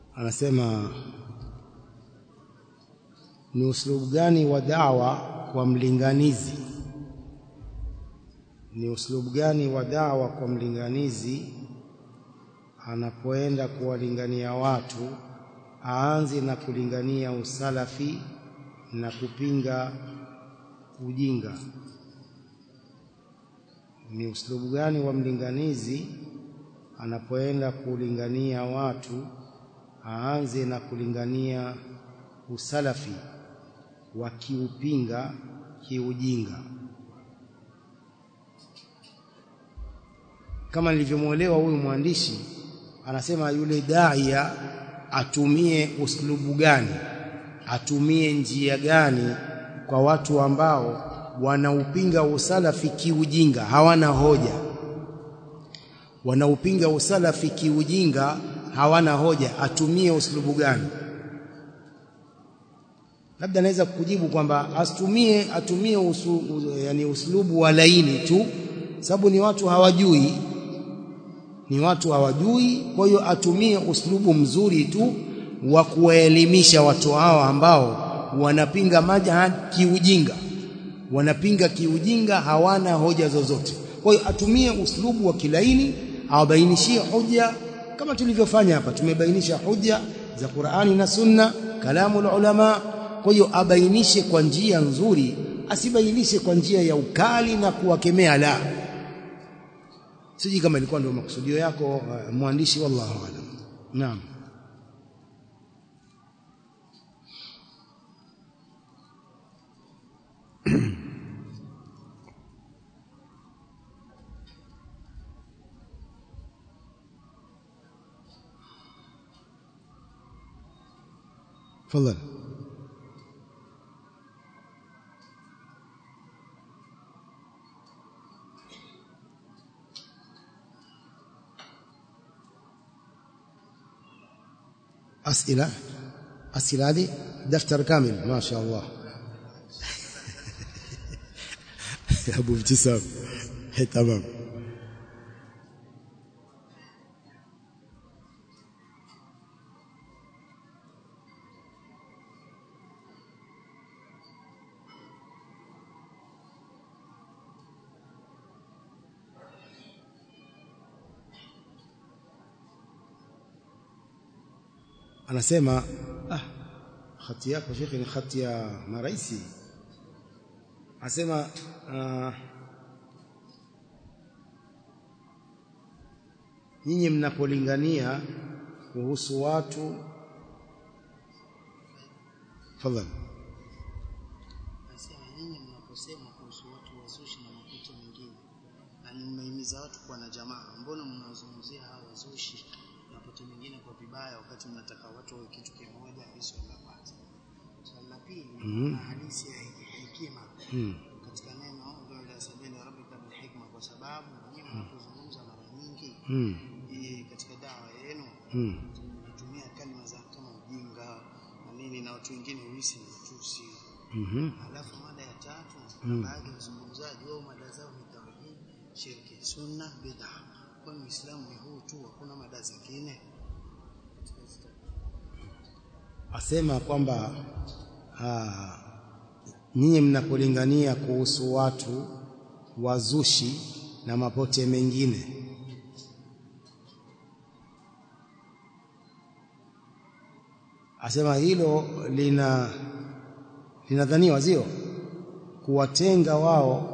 anasema ni uslubu gani wa dawa kwa mlinganizi ni uslubu gani wa dawa kwa mlinganizi anapoenda kuwalingania watu aanze na kulingania usalafi na kupinga ujinga ni uslubu gani wa mlinganizi anapoenda kulingania watu aanze na kulingania usalafi wakiupinga kiujinga kama nilivyomwelewa huyu mwandishi anasema yule daia atumie uslubu gani atumie njia gani kwa watu ambao wanaupinga usalafi kiujinga hawana hoja wanaupinga usalafi kiujinga hawana hoja atumie uslubu gani labda naweza kukujibu kwamba asitumie atumie usu, yani uslubu wa laini tu sababu ni watu hawajui ni watu hawajui kwa hiyo atumie uslubu mzuri tu wa kuwaelimisha watu hao ambao wanapinga majhad kiujinga wanapinga kiujinga hawana hoja zozote kwa hiyo atumie uslubu wa kilaini awabainishie hoja kama tulivyofanya hapa tumebainisha hoja za Qur'ani na Sunna kalamu ulama kwa hiyo abainishe kwa njia nzuri asibainishe kwa njia ya ukali na kuwakemea la siji kama ilikuwa ndio makusudio yako uh, mwandishi wallahu alam naam تفضل أسئلة أسئلة هذه دفتر كامل ما شاء الله يا أبو ابتسام تمام anasema ah khati yako shekhi ni khati ya maraisi anasema uh, nyinyi mnapolingania kuhusu watu fadhali Nasema nyinyi mnaposema kuhusu watu wazushi na makuti mengine na mnahimiza watu kuwa na jamaa, mbona mnazungumzia hawa wazushi na makuti mengine kwa vibaya, wakati mnataka watu wawe kitu kimoja? Hilo swali la kwanza. Swali la pili, Mhm. na hadithi ya hekima mm. katika neno ila sabili rabbika bil hikma, kwa sababu nyinyi mnapozungumza mara nyingi mm. eh, katika dawa yenu mm. mnatumia kalima za kama ujinga na nini, na watu wengine huhisi ni matusi mhm Alafu mada ya tatu Mm. baadhi ya wazungumzaji wao mada zao ni tauhid, shirki, sunna, bid'a. Kwa hiyo Uislamu ni huu tu, hakuna mada zingine. Katika hizi tatu. asema kwamba ah, nyinyi mnapolingania kuhusu watu wazushi na mapote mengine asema hilo lina linadhaniwa sio kuwatenga wao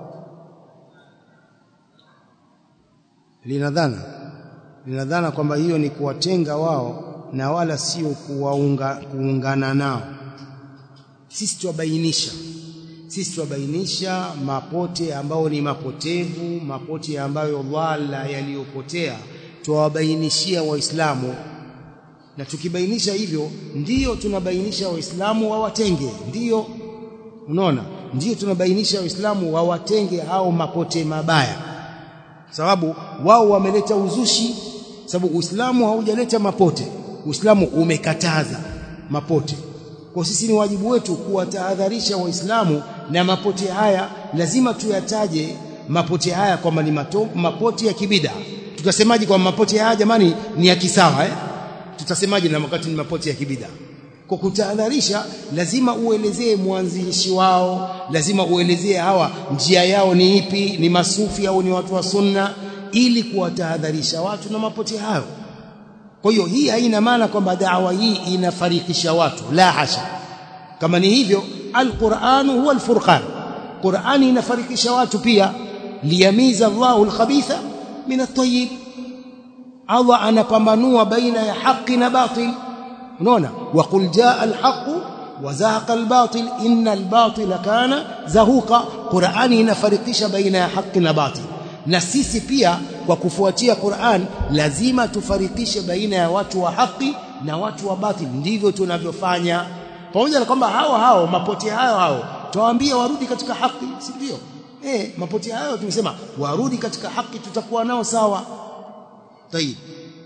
linadhana linadhana kwamba hiyo ni kuwatenga wao na wala sio kuwaunga, kuungana nao sisi tuwabainisha sisi tuwabainisha mapote ambayo ni mapotevu mapote ambayo dhalla yaliyopotea tuwabainishia waislamu na tukibainisha hivyo ndiyo tunabainisha waislamu wawatenge ndiyo unaona ndiyo tunabainisha waislamu wawatenge hao mapote mabaya sababu wao wameleta uzushi sababu Uislamu haujaleta mapote Uislamu umekataza mapote kwa sisi ni wajibu wetu kuwatahadharisha waislamu na mapote haya lazima tuyataje mapote haya kwamba ni mato- mapote ya kibida tutasemaje kwa mapote haya jamani ni ya kisawa eh tutasemaje na wakati ni mapote ya kibida kwa kutahadharisha lazima uelezee mwanzilishi wao lazima uelezee hawa njia yao ni ipi ni masufi au ni watu wa sunna ili kuwatahadharisha watu na mapote hayo kwa hiyo hii haina maana kwamba dawa hii inafarikisha watu la hasha kama ni hivyo alquranu huwa alfurqan qurani inafarikisha watu pia liyamiza Allahu alkhabitha min at-tayyib Allah anapambanua baina ya haki na batil unaona waqul jaa alhaq wa zahaqa albatil inna albatila kana zahuqa qurani inafarikisha baina ya haki na batil na sisi pia kwa kufuatia Qur'an lazima tufarikishe baina ya watu wa haki na watu wa batil ndivyo tunavyofanya pamoja na kwamba hao hao mapoti hayo hao tuwaambia warudi katika haki si ndio eh mapoti hayo tumesema warudi katika haki tutakuwa nao sawa tayib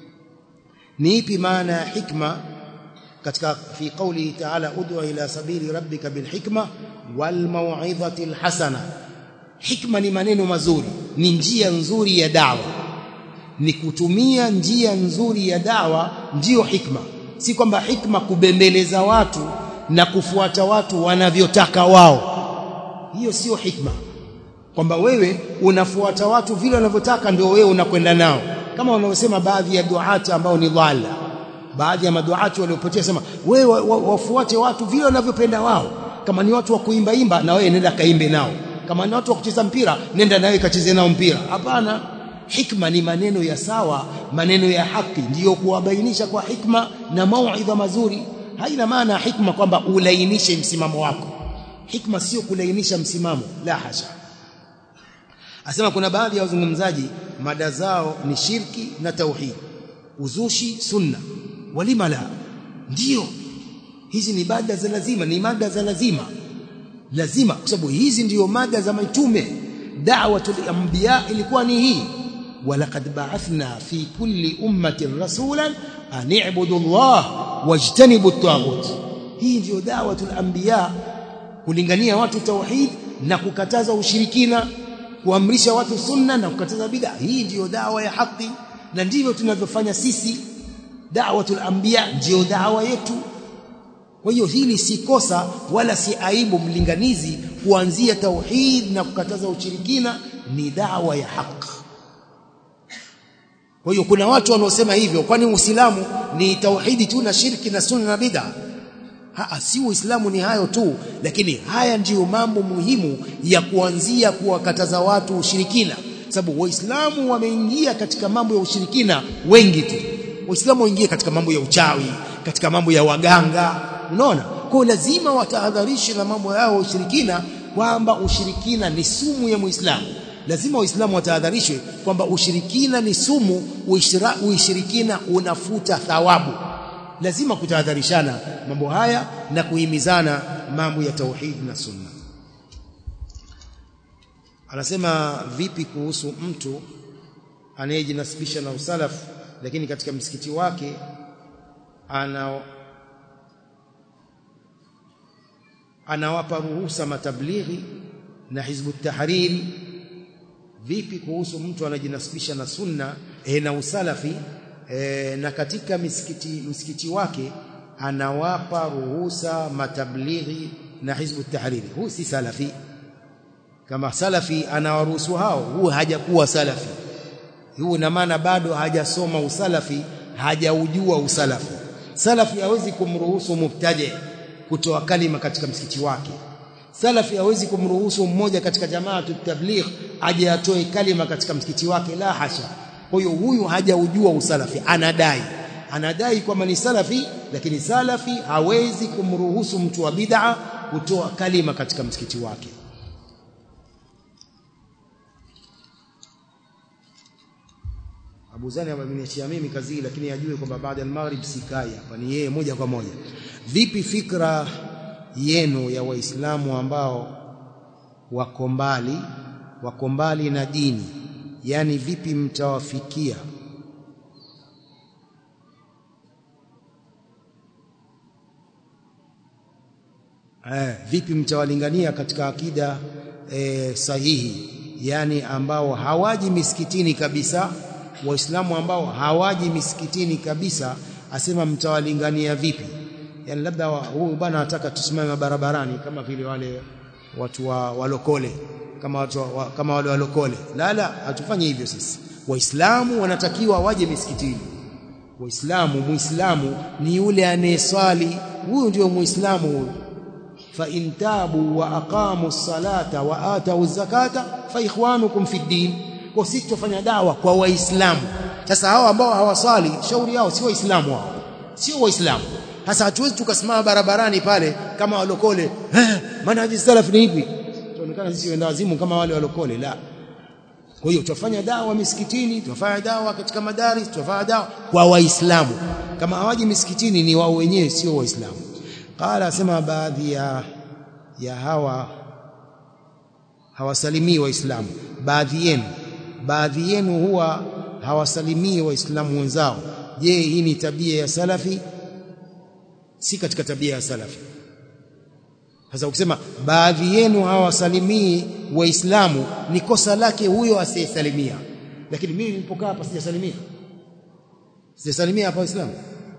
ni ipi maana ya hikma katika fi qawli ta'ala ud'u ila sabili rabbika bil hikma wal mau'izati al hasana hikma ni maneno mazuri ni njia nzuri ya dawa ni kutumia njia nzuri ya dawa ndiyo hikma si kwamba hikma kubembeleza watu na kufuata watu wanavyotaka wao hiyo sio hikma kwamba wewe unafuata watu vile wanavyotaka ndio wewe unakwenda nao kama wanaosema baadhi ya duati ambao ni dhalla baadhi ya maduati waliopotea sema wewe wafuate watu vile wanavyopenda wao kama ni watu wa kuimba imba na wewe nenda kaimbe nao kama ni watu wa kucheza mpira nenda nawe kacheze nao mpira hapana hikma ni maneno ya sawa maneno ya haki ndiyo kuwabainisha kwa hikma na mauidha mazuri haina maana hikma kwamba ulainishe msimamo wako hikma sio kulainisha msimamo la hasha asema kuna baadhi ya wazungumzaji mada zao ni shirki na tauhid uzushi sunna walima la ndio hizi ni mada za lazima ni mada za lazima lazima kwa sababu hizi ndiyo mada za mitume da'watul anbiya ilikuwa ni hii walaqad ba'athna fi kulli ummatin rasulan an i'budu Allah wajtanibu at-taghut hii ndiyo da'watul anbiya kulingania watu tauhid na kukataza ushirikina kuamrisha watu sunna na kukataza bid'a hii ndiyo dawa ya haki na ndivyo tunavyofanya sisi da'watul anbiya ndiyo dawa yetu kwa hiyo hili si kosa wala si aibu mlinganizi kuanzia tauhid na kukataza ushirikina ni dawa ya haki kwa hiyo kuna watu wanaosema hivyo kwani Uislamu ni tauhidi tu na shirki na sunna na bid'a Haa, si Uislamu ni hayo tu lakini haya ndiyo mambo muhimu ya kuanzia kuwakataza watu ushirikina sababu waislamu wameingia katika mambo ya ushirikina wengi tu waislamu waingie katika mambo ya uchawi katika mambo ya waganga unaona kwa lazima watahadharishe na mambo yao ushirikina kwamba ushirikina ni sumu ya muislamu lazima waislamu watahadharishwe kwamba ushirikina ni sumu ushirikina unafuta thawabu lazima kutahadharishana mambo haya na kuhimizana mambo ya tauhid na sunna anasema vipi kuhusu mtu anayejinasibisha na usalafu lakini katika msikiti wake ana anawapa ruhusa matablighi na hizbu tahriri vipi kuhusu mtu anajinasibisha na sunna e, na usalafi e, na katika misikiti msikiti wake anawapa ruhusa matablighi na hizbu tahriri huu si salafi kama salafi anawaruhusu hao huu hajakuwa salafi huu na maana bado hajasoma usalafi hajaujua usalafi salafi hawezi kumruhusu mubtadi kutoa kalima katika msikiti wake salafi hawezi kumruhusu mmoja katika jamaa tabligh aje atoe kalima katika msikiti wake la hasha kwa hiyo huyu hajaujua usalafi anadai anadai kwamba ni salafi lakini salafi hawezi kumruhusu mtu wa bid'a kutoa kalima katika msikiti wake Abu Zani ameniachia mimi kazi hii lakini ajue kwamba baada ya maghrib sikai hapa ni yeye moja kwa moja vipi fikra yenu ya waislamu ambao wako mbali wako mbali na dini yani vipi mtawafikia eh, vipi mtawalingania katika akida eh, sahihi yani ambao hawaji misikitini kabisa waislamu ambao hawaji misikitini kabisa asema mtawalingania vipi yani labda huyu bwana anataka tusimame barabarani kama vile wale watu wa walokole kama watu wa, kama wale walokole la la hatufanye hivyo sisi waislamu wanatakiwa waje misikitini waislamu muislamu ni yule anayeswali huyu ndio muislamu huyu fa in tabu wa aqamu salata wa atau zakata fa ikhwanukum fi din kwa sisi tufanya dawa kwa waislamu sasa hao ambao hawaswali shauri yao si waislamu hao sio waislamu sasa hatuwezi tukasimama barabarani pale kama walokole eh manhaji salaf ni hivi tuonekana sisi wenda wazimu kama wale walokole la kwa hiyo tutafanya dawa misikitini tutafanya dawa katika madaris tutafanya dawa kwa waislamu kama hawaji misikitini ni wao wenyewe sio waislamu qala asema baadhi ya ya hawa hawasalimii waislamu baadhi yenu baadhi yenu huwa hawasalimii waislamu wenzao je hii ni tabia ya salafi si katika tabia ya salafi sasa ukisema baadhi yenu hawasalimii waislamu ni kosa lake huyo asiyesalimia lakini mimi nilipokaa hapa sijasalimia sijasalimia hapa waislamu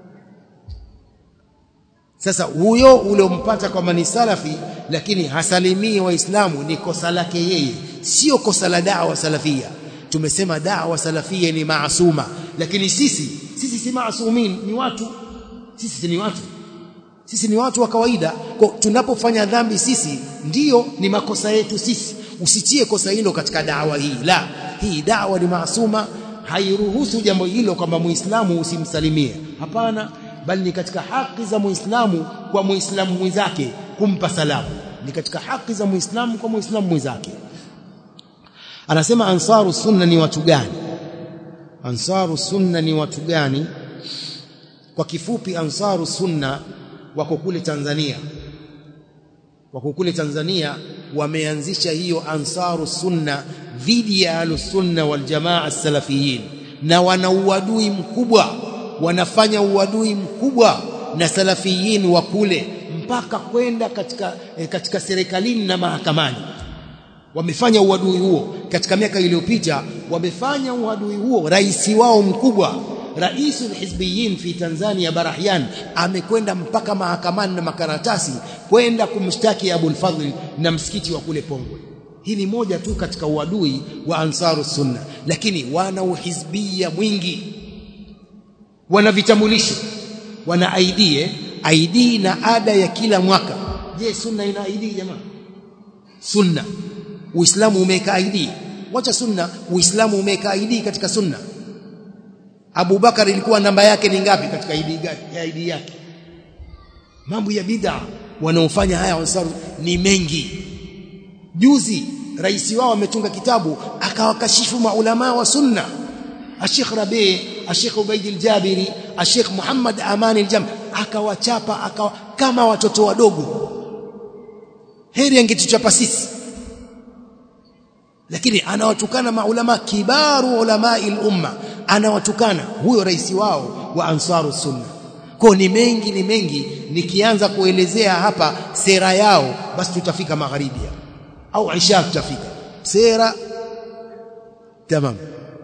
sasa huyo uliompata kwamba ni salafi lakini hasalimii waislamu ni kosa lake yeye sio kosa la dawa salafia tumesema dawa salafia ni maasuma lakini sisi sisi si maasumin ni watu sisi ni watu sisi ni watu wa kawaida kwa tunapofanya dhambi sisi ndiyo ni makosa yetu sisi usitie kosa hilo katika dawa hii la hii dawa ni maasuma hairuhusu jambo hilo kwamba muislamu usimsalimie hapana bali ni katika haki za muislamu kwa muislamu mwenzake kumpa salamu ni katika haki za muislamu kwa muislamu mwenzake anasema ansaru sunna ni watu gani ansaru sunna ni watu gani kwa kifupi ansaru sunna wako kule Tanzania wako kule Tanzania wameanzisha hiyo ansaru sunna dhidi ya alusunna wal jamaa salafiyin na wana uadui mkubwa wanafanya uadui mkubwa na salafiyin wa kule mpaka kwenda katika eh, katika serikalini na mahakamani wamefanya uadui huo katika miaka iliyopita wamefanya uadui huo rais wao mkubwa Rais hizbiyin fi Tanzania Barahyan amekwenda mpaka mahakamani na makaratasi kwenda kumshtaki Abu al-Fadhl na msikiti wa kule Pongwe. Hii ni moja tu katika uadui wa Ansaru Sunna, lakini wana uhizbia mwingi, wana vitambulisho, wana ID eh? ID na ada ya kila mwaka. Je, sunna ina ID jamaa? Sunna, Uislamu umeweka ID. Wacha sunna, Uislamu umeweka ID katika sunna. Abu Bakar ilikuwa namba yake ni ngapi katika ID ya ID yake mambo ya bid'a wanaofanya haya wansaru ni mengi juzi rais wao ametunga kitabu akawakashifu maulama wa sunna Sheikh Rabi Sheikh Ubaid al-Jabiri Sheikh Muhammad Aman al-Jam akawachapa akawa kama watoto wadogo heri angetuchapa sisi lakini anawatukana maulama kibaru ulama al-umma anawatukana huyo rais wao wa ansaru sunna kwa ni mengi ni mengi nikianza kuelezea hapa sera yao basi tutafika magharibi au isha tutafika sera tamam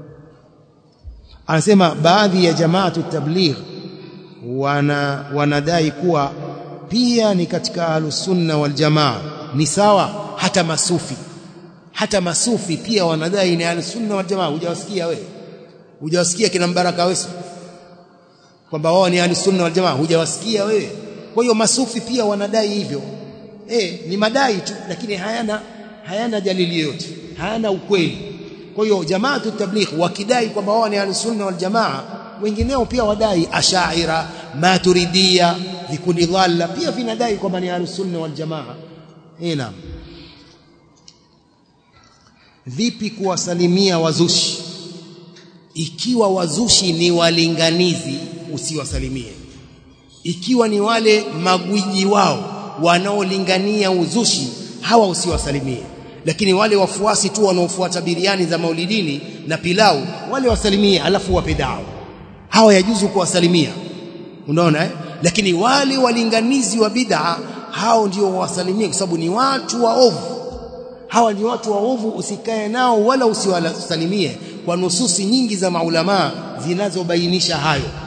anasema baadhi ya jamaatu tabligh wana wanadai kuwa pia ni katika ahlusunna wal jamaa ni sawa hata masufi hata masufi pia wanadai ni ahlusunna wal jamaa hujawasikia wewe hujawasikia kina Mbaraka Wesu kwamba wao ni ahlusunna wal jamaa hujawasikia wewe kwa hiyo masufi pia wanadai hivyo eh ni madai tu lakini hayana hayana dalili yoyote hayana ukweli kwa hiyo jamaatu tabligh wakidai kwamba wao ni ahlusunna wal jamaa wengineo pia wadai ashaira maturidia vikundi dhalla pia vinadai kwamba ni ahlusunna wal jamaa eh naam vipi kuwasalimia wazushi ikiwa wazushi ni walinganizi usiwasalimie ikiwa ni wale magwiji wao wanaolingania uzushi hawa usiwasalimie lakini wale wafuasi tu wanaofuata biriani za maulidini na pilau wale wasalimie alafu wape dawa hawa yajuzu kuwasalimia unaona eh? lakini wale walinganizi wa bid'a hao ndio wasalimie kwa sababu ni watu waovu hawa ni watu waovu usikae nao wala usiwasalimie kwa nususi nyingi za maulamaa zinazobainisha hayo